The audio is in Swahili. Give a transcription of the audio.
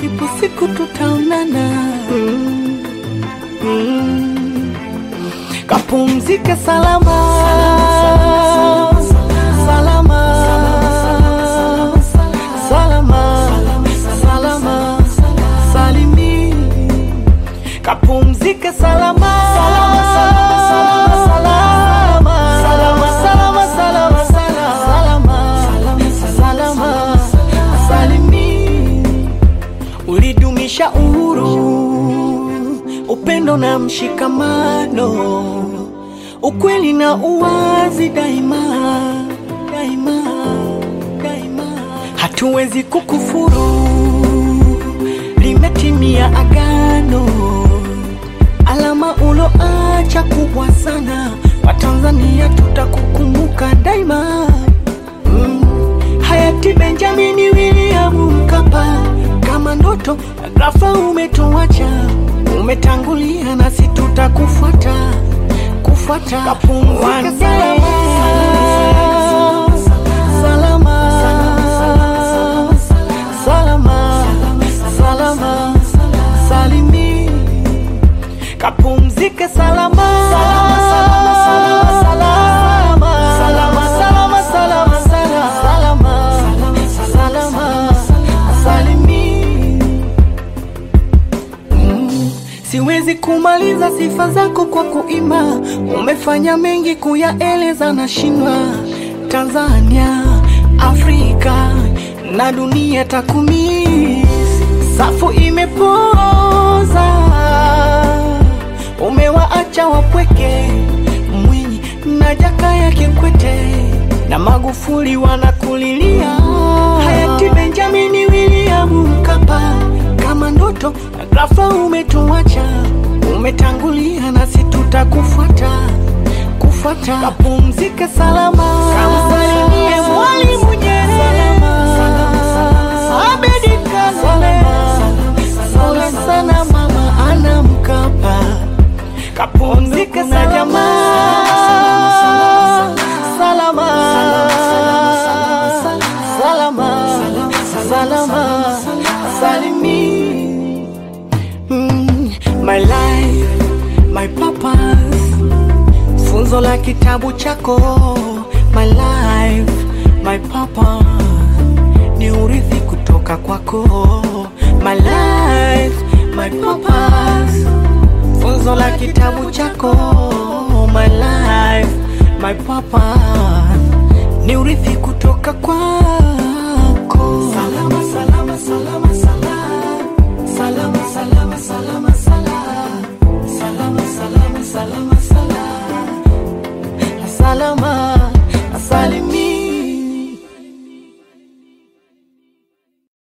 ipo siku tutaonana. Mm. Mm. Kapumzike salama salama salama salama salimi kapumzike salama salama salama salama salama salama salimi ulidumisha uhuru, upendo na mshikamano, ukweli na uwazi daima daima daima. Hatuwezi kukufuru, limetimia agano, alama uloacha kubwa sana. Watanzania tutakukumbuka daima. Mm. Hayati Benjamini William Mkapa, kama ndoto ghafla umetuacha, umetangulia nasi tutakufuata kufuata. Kapumzika salama salama salama salimi kapumzike salama salama salama salama salama salama salama salimi Mm, Siwezi kumaliza sifa zako kwa kuimba, umefanya mengi kuyaeleza na shindwa. Tanzania, Afrika na dunia takumis, safu imepoza, umewaacha wapweke, Mwinyi na Jakaya Kikwete na Magufuli wanakulilia, hayati Benjamini William Mkapa kama ndoto na ghafla umetuacha, umetangulia nasi tutakufuata kufuata. Kapumzike salama, kamsalimie Mwalimu Nyerere, Abedi Karume, pole sana mama Ana Mkapa, kapumzike na jamaa salama salama salama salimi Mm, my life my purpose funzo la kitabu chako my life my purpose ni urithi kutoka kwako my life my purpose funzo la kitabu chako my life my purpose ni urithi kutoka kwako